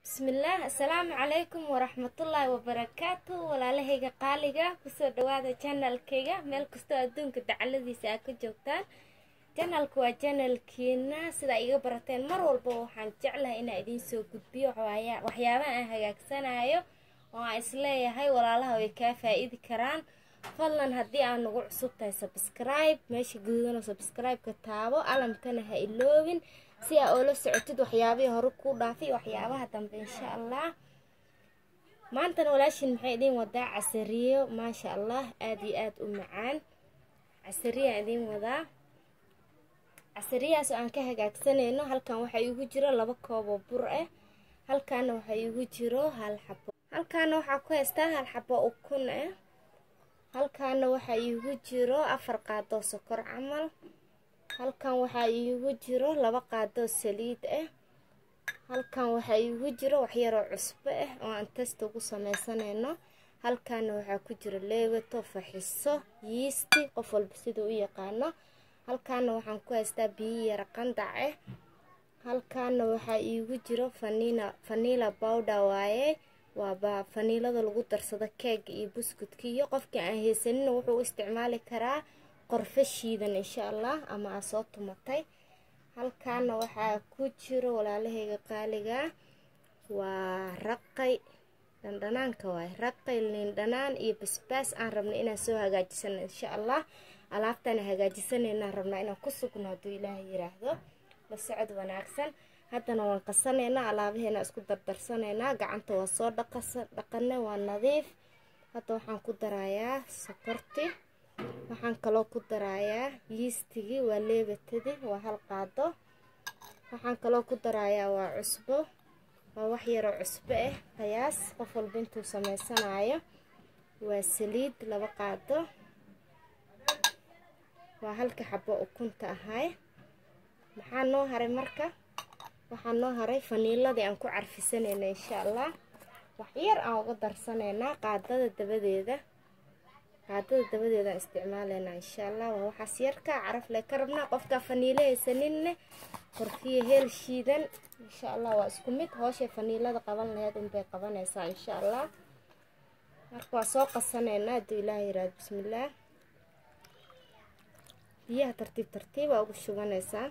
bismillaah assalaamu calaykum waraxmatullaahi wabarakaatu walaalahayga qaaliga kusoo dhawaada janalkayga meel kastoo adduunka dacaladiisa aa ka joogtaan janalka waa janalkiina sidaa iga barateen mar walba waxaan jeclahay inaa idiin soo gudbiyo waxyaaba aan hagaagsanayo oo aan isleeyahay walaalaha way kaa faa-iidi karaan fadlan haddii aan nagu cusub tahay sabskribe meesha guudano sabscribe-ka taabo alamkana ha iloobin si aa oola socotid waxyaabihii hore kuu dhaafay waxyaabaha dambe insha allah maantana walaashin maxay idiin wadaa casariyo maasha allah aada iyo aada u macaan casariyaan idiin wadaa casariyahaas oo aan ka hagaagsanayno halkan waxaa iigu jiro laba kooboo bur ah halkaana waxaa iigu jiro hal xabo halkaana waxaa ku haystaa hal xabo ukun ah halkaana waxaa iigu jiro afar qaadoo sokor camal halkan waxaa iigu jiro laba qaadoo saliid ah halkan waxaa iigu jiro waxyaroo cusbo ah oo aan testa ugu sameysanayno halkaana waxaa ku jiro leewato faxiso yiisti qof walba siduu u yaqaano halkaana waxaan ku haystaa biyo yara qandac ah halkaana waxaa iigu jiro fanina fanila bowder waaye waaba faniilada lagu darsado keega iyo buskudka iyo qofkii aan haysanina wuxuu u isticmaali karaa qorfo shiidan insha allah ama aa soo tumatay halkaana waxaa ku jiro walaalahayga qaaliga waa raqay dhandhanaanka waay raqay liindhanaan iyo basbaas aan rabna inaan soo hagaajisano insha allah alaabtaana hagaajisanaynaaan rabnaa inaan ku sugno hadduu ilaaha yiraahdo la socod wanaagsan haddana waan qasanaynaa alaabaheena isku dardarsanaynaa gacanta waa soo dhaqana waa nadiif hadda waxaan ku darayaa sokorti waxaan kaloo ku darayaa yiistigii waa leebatadii waa hal qaado waxaan kaloo ku darayaa waa cusbo waa wax yaroo cusbo ah qiyaas qof walba intuu sameysanayo waa saliid laba qaado waa halka xabo ukunta ahay maxaa noo haray marka waxaa noo haray faniiladii aan ku carfisanayna insha allah waxyar aan uga darsanaynaa qaadada dabadeeda qaadada dabadeedaan isticmaalaynaa insha allah waa waxaas yarka caraf le ka rabnaa qofkaa faniilo haysaninne qorfiya heel shiidan insha allah waa isku mid hooshay faniilada qaban laheyd unbay qabanaysaa insha allah marka waa soo qasanaynaa hadduu ilaah yiraahdo bismillaah biyaha tartiib tartiib aa ugu shubanaysaa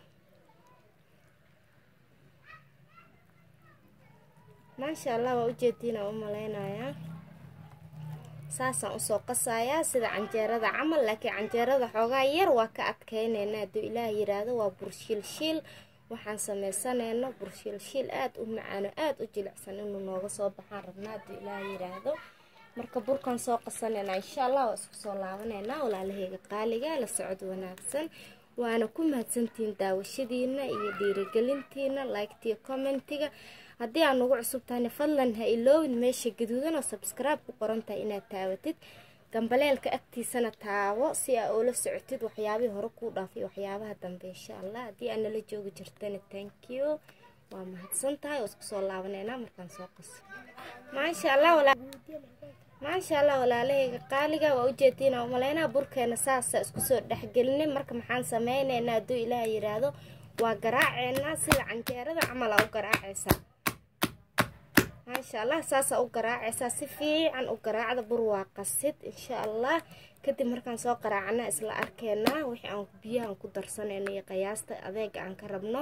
maasha allah waa ujeediina u malaynayaa saasaan usoo qasayaa sida canjeerada camal laakiin canjeerada xoogaa yar waa ka adkeynayna hadduu ilaah yiraahdo waa burshiilshiil waxaan sameysanayno burshiilshiil aada u macaano aada u jilicsan inuu nooga soo baxaan rabnaa hadduu ilaah yiraahdo marka burkan soo qasanayna insha allah waa isku soo laabanaynaa walaalahayga qaaliga la socod wanaagsan waana ku mahadsantihiin daawashadiina iyo dhiirigelintiina liketiyo commentiga haddii aad nagu cusub tahayna fadlan ha iloowin meesha gaduudan oo sabskribe ku qoran tahay inaad taawatid gambaleelka agtiisana taabo si aa oola socotid waxyaabihii hore kuu dhaafay waxyaabaha dambe insha allah haddii aad nala joogi jirtana thank you waa mahadsan tahay oo isku soo laabaneynaa markaan soo qaso maasha allah maasha allah walaalahayga qaaliga waa ujeediina umaleynaa burkeena saasa isku soo dhexgelinay marka maxaan sameyneynaa hadduu ilaah yiraahdo waa garaaceynaa sida canjeerada camal aa u garaacaysaa maasha allah saasaa u garaacaysaa si fiican u garaacda bur waa qasid insha allah kadib markaan soo qaraacana isla arkeynaa wixii aan biyahaan ku darsanayno iyo qiyaasta adeega aan ka rabno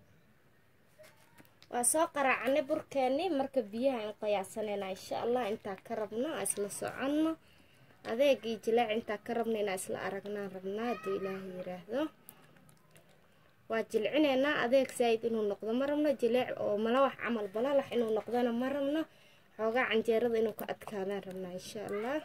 waa soo qaraacanay burkeeni marka biyaha aan qiyaasanaynaa insha allah intaa ka rabno aa isla soconno adeeg iyo jilaac intaa ka rabno inaa isla aragnaan rabnaa hadduu ilaaha yiraahdo waa jilcinaynaa adeeg saa-id inuu noqdo ma rabno jileec oo malawax camal balalax inuu noqdona ma rabno xoogaa canjeerada inuu ka adkaadaan rabnaa insha allah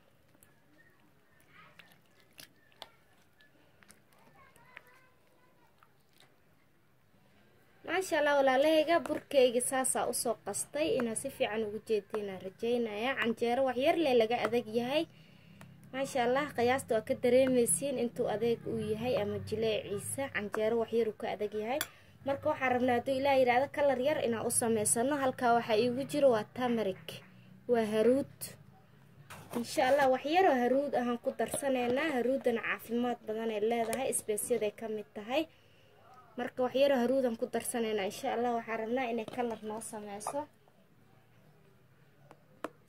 maasha allah walaalahayga burkeyga saasaa usoo qastay inaa si fiican ugu jeediinaa rajeynaya canjeero waxyarle laga adag yahay maasha allah qiyaasta waa ka dareemaysiin intuu adeeg uu yahay ama jileeciisa canjeero waxyar uu ka adag yahay marka waxaa rabnaa hadduu ilaah yidhaahdo kalar yar inaan u sameysano halkaa waxaa iigu jiro waa tamarik waa haruud insha allah waxyaroo haruud ahaan ku darsanaynaa haruudana caafimaad badanay leedahay isbeesyaday ka mid tahay marka waxyaro haruudan ku darsanaynaa insha allah waxaa rabnaa inay kalar noo sameyso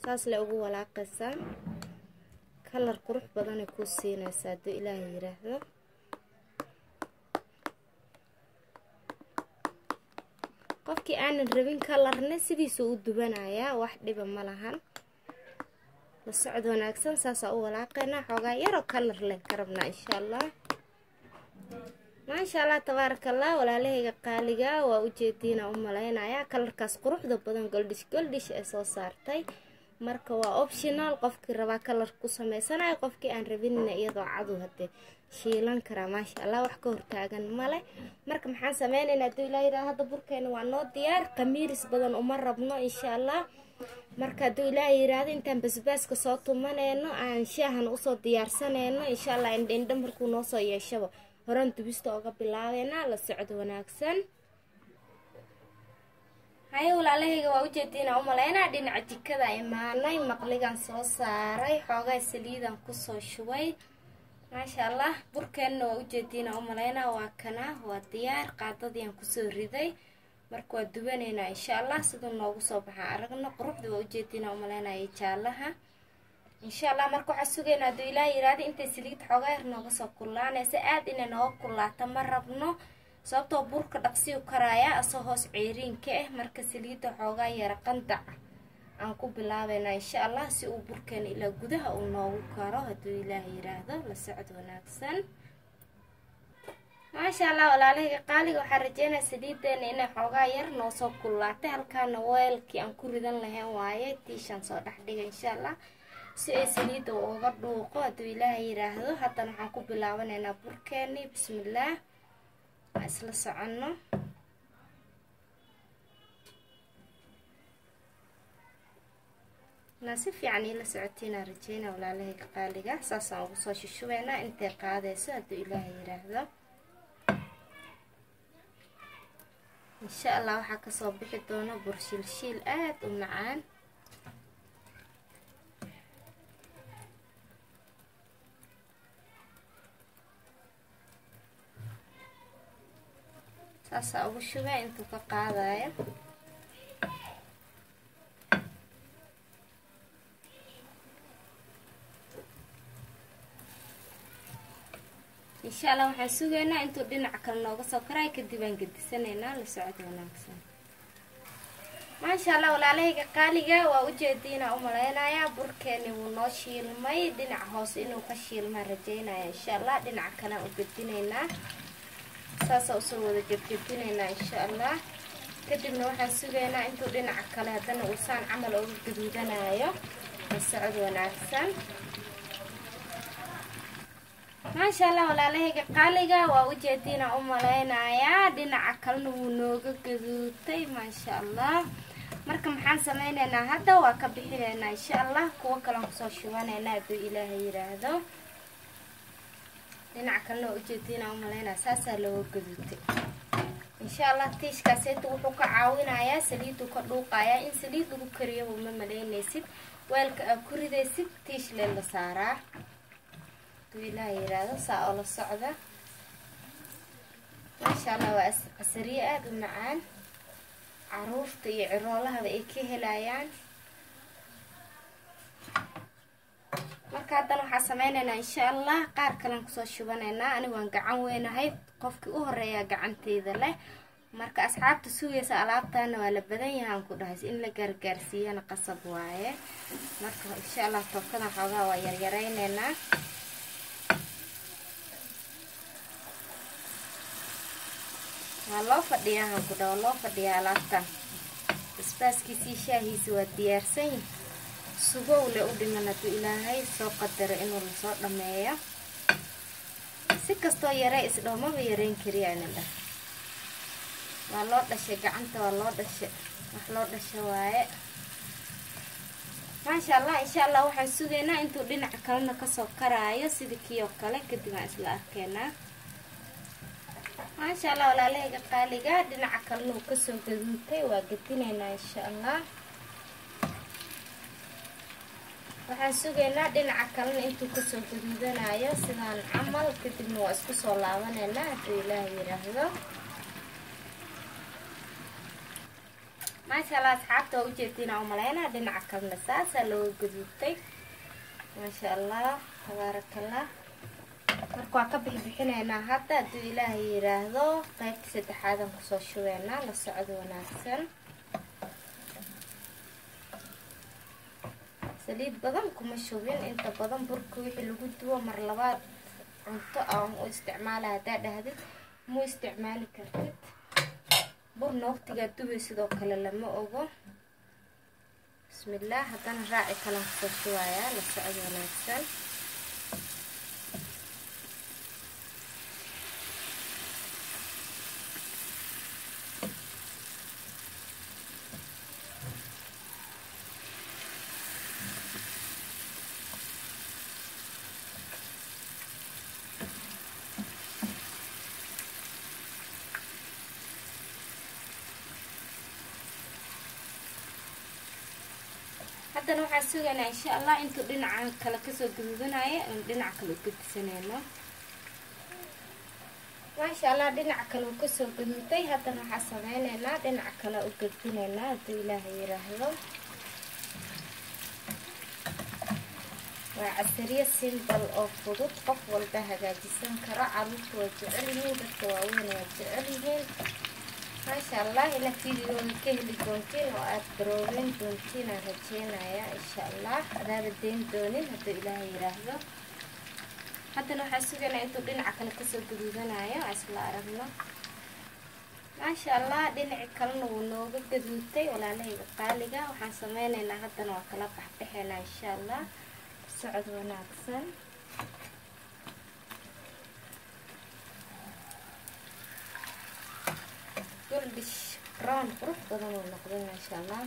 saas le ugu walaaqaysaa kalar qurux badanay kuu siinaysaa hadduu ilaaha yiraahdo qofkii aanan rabin kalarna sidiisuu u dubanayaa wax dhiba ma lahan la socod wanaagsan saasaa u walaaqaynaa xoogaa yaroo kalar len ka rabnaa insha allah maasha allah tabaaraka allah walaalahayga qaaliga waa ujeediina u malaynayaa kalarkaas quruxda badan goldhish goldhish ee soo saartay marka waa optional qofkii rabaa kalar ku sameysanayo qofkii aan rabinina iyadoo cadu hadee shiilan karaa maasha allah wax ka hortaagan male marka maxaan sameynaynaa haduu ilaa yidhaha hadda burkeena waa noo diyaar qamiiris badan uma rabno insha allah marka hadduu ilaaha yiraahdo intaan basbaaska soo tumaneyno aan shaahan usoo diyaarsaneyno insha allah indhaindha markuu noo soo yeeshaba horaan dubista oga bilaabeynaa la socdo wanaagsan haye walaalahayga waa ujeediina umalaynaa dhinaca jikada imaanay maqligan soo saaray xoogaa saliidan kusoo shubay maasha allah burkeenna waa ujeediina umalaynaa waa kana waa diyaar qaadadiiaan kusoo riday marka waa dubaneynaa insha allah siduu noogu soo baxaa aragna quruxda waa ujeediina umalaynaya jaalaha insha allah marka waxaa sugaynaa hadduu ilaa yiraahda intay saliid xoogaa yar nooga soo kullaanaysa aada inay nooga kullaato ma rabno sababtoo burka dhaqsiyu karaaya asoo hoos ceeriinka ah marka saliidda xoogaa yara qandac aan ku bilaabeynaa insha allah si uu burkeena ilaa gudaha uu noogu karo hadduu ilaah yiraahdo la socod wanaagsan maasha allah walaalahayga qaaliga waxaa rajeynaya saliideena inay xoogaa yar noo soo kullaatay halkaana weelkii aan ku ridan lahayn waaye tiishaan soo dhex dhigay insha allah si ay saliidda uga dhuuqo hadduu ilaaha yiraahdo haddana waxaan ku bilaabanaynaa burkeeni bismillaah waa isla soconno naa si fiican iila socotiinaa rajeyna walaalahayga qaaliga saasaan ugu soo shushubeynaa intay qaadayso hadduu ilaaha yiraahdo insha allah waxaa kasoo bixi doona burshiilshiil aada u macaan saasaa ugu shubaa intuu ka qaadayo insha allah waxaan sugaynaa intuu dhinaca kale nooga soo karaay kadib aan gedisanaynaa la socod wanaagsan maasha allah walaalahayga qaaliga waa ujeediina u malaynayaa burkeeni wuu noo shiilmay dhinaca hoose inuu ka shiilmaan rajeynaya insha allah dhinaca kalean u gedinaynaa saasaa usoo wada gedgedinaynaa insha allah kadibna waxaan sugaynaa intuu dhinaca kale haddana uusaan camal uga gaduudanayo la socod wanaagsan maasha allah walaalahayga qaaliga waa ujeediina u malaynayaa dhinaca kalena wuu nooga gaduutay maasha allah marka maxaan sameyneynaa hadda waa ka bixineynaa insha allah kuwo kalean kusoo shubaneynaa hadduu ilaaha yiraahdo dhinaca kalena waa ujeediina u malaynaya saasaa looga gaduutay insha allah tiishkaaseeta wuxuu ka caawinayaa saliiduu ka dhuuqayaa in saliid lagu kariyaba ma malaynaysid weelka aad ku ridaysid tiish lee la saaraa ilaha yiraahdo saa oo la socda maasha allah waa casariye aada u macaan caruurta iyo ciroolahaba ay ka helayaan marka haddana waxaa sameyneynaa insha allah qaar kalean kusoo shubanaynaa ani waan gacan weynahay qofkii u horeeyaa gacanteyda leh marka asxaabta sugaysa alaabtaana waa la badan yahaan ku dhahays in la gaargaarsiiyana qasab waaye marka insha allah tookadan xoogaa waa yaryareyneynaa waa loo fadhiyaa hanku dhawo loo fadhiyaa alaabtan basbaaskiisii shaahiisa waa diyaarsan sugowle u dhiman hadduu ilaahay soo qadaro inuu lasoo dhameeyo si kastoo yaree isdhaho maba yareyn kariya inin dhah waa loo dhashay gacanta waa loo dhashay wax loo dhasha waaye maasha allah insha allah waxaan sugaynaa intuu dhinaca kalena kasoo karaayo sidii kii oo kale kadib aan isla arkeenaa maasha allah walaalahayga qaaliga dhinaca kalena uu kasoo gaduutay waa gedinaynaa insha allah waxaan sugaynaa dhinaca kalena intuu kasoo gaduudanayo sidaan camal kadibna waa isku soo laabaneynaa hadduu ilaah yiraahdo maasha allah asxaabta waa ujeedtiin aan umaleynaa dhinaca kalena saasaa looga gaduubtay maasha allah tabaarakallah marka waa ka bixbixinaynaa hadda hadduu ilaahay yidhaahdo qaybta saddexaadan kusoo shubeynaa la socdo wanaagsan saliid badan kuma shubin inta badan burka wixii lagu duwo mar labaad cunto aan u isticmaala haddaa dhahdid mu isticmaali kartid burna waqtigaa dubay sidoo kale lama ogo bismillaah haddana raaci kalan kusoo shubayaa la socod wanaagsan haddana waxaan sugaynaa insha allah intuu dhinaca kale kasoo gaduudanaya n dhinaca kale u gedisaneyno maasha allah dhinaca kale uu kasoo gaduuday haddana waxaa sameyneynaa dhinaca kale u gedinaynaa hadduu ilaaha yiraahdo waa casariyo simbal oo fudud qof walba hagaajisan karo caruurta waa jecel yihiin dadka waaweyn waa jecel yihiin maasha allah inaad fiidiyooda ka heli doontiin oo aada daroobeyn doontiin aan rajeynaya insha allah adaada deyn doonin hadduu ilaaha yiraahdo haddana waxaa sugaynaa intuu dhinaca kale kasoo gaduudanayo isla aragno maasha allah dhinaci kalena wuu nooga gaduutay walaalahayga qaaliga waxaan sameyneynaa haddana waa kala baxbaxeynaa insha allah socod wanaagsan goldish brown qurux badan uu noqday maasha allah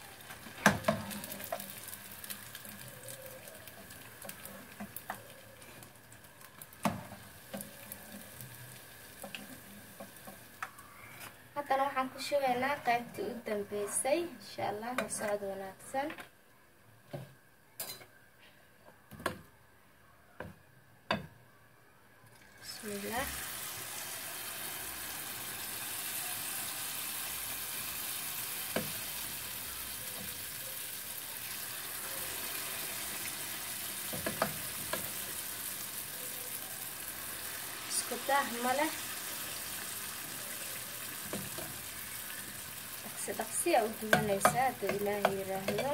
haddana waxaan ku shubaynaa qaybtii u dambeysay insha allah la socod wanaagsan bismillaah isku daah ma leh dhaqsi dhaqsiya u duwanaysaa hadduu ilaaha yiraahdo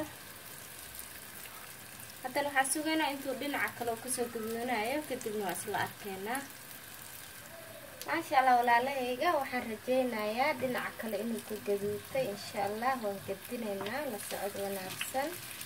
haddana waxaa sugaynaa intuu dhinaca kale oo kasoo gaduunayo kadibna waa isla arkeenaa maasha allah walaalahayga waxaan rajeynayaa dhinaca kale inuu ka gaduutay insha allah waan gadinaynaa la socod wanaagsan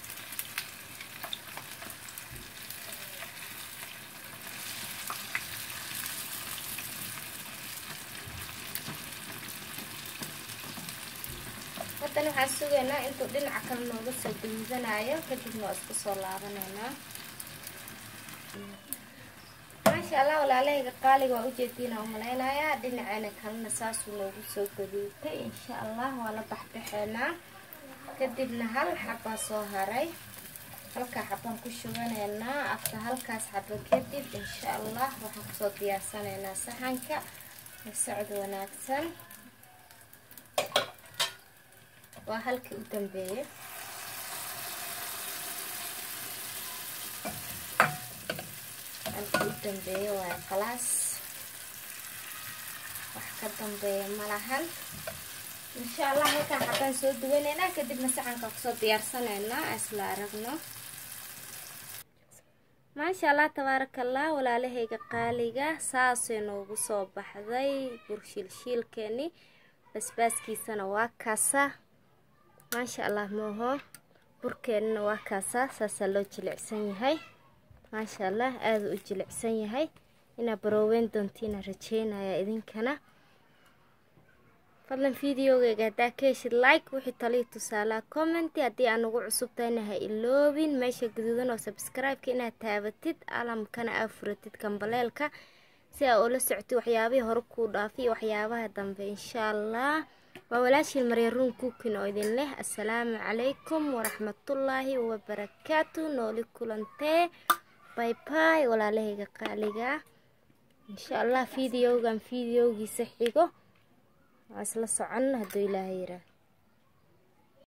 haddana waxaan sugaynaa intuu dhinaca kale nooga soo gaduudanayo kadibna waa isku soo laabaneynaa maasha allah walaalahayga qaaliga waa ujeediina umaleynayaa dhinaceena kalena saasuu noogu soo gaduutay insha allah waa la baxbaxeynaa kadibna hal xabaa soo haray halkaa xabaan ku shubaneynaa afta halkaas xaba kadib insha allah waxaan kusoo diyaarsanaynaa saxanka socod wanaagsan waa halkii u dambeeyey halkii u dambeeye waa khalaas wax ka dambeeya ma lahan insha allah halkaan xabaan soo duwaneynaa kadibna saxanka kusoo diyaarsanaynaa isla aragno maasha allah tabaaraka allah walaalahayga qaaliga saasay noogu soo baxday burshiilshiilkeeni basbaaskiisana waa kaasa maasha allah mooho burkeenana waa kaasaa saasaa loo jilicsan yahay maasha allah aada u jilicsan yahay inaa barooweyn doontiina rajeynaya idinkana fadlan videogeyga haddaa ka heshid like wixii talii tusaalaha commenti haddii aan ugu cusub tahayna ha iloobin meesha gaduudan oo sabscribe-ka inaad taabatid alamkana aa furatid kambaleelka si aa ula socotid waxyaabihii hore kuu dhaafiy waxyaabaha dambe insha allah waa walaashiin maryaruun kuukin oo idin leh assalaamu calaykum waraxmatullaahi wabarakaatu nooli kulantee bay bay walaalahayga qaaliga insha allah videogan videogiisa xigo waa isla socon hadduu ilaaha yiraa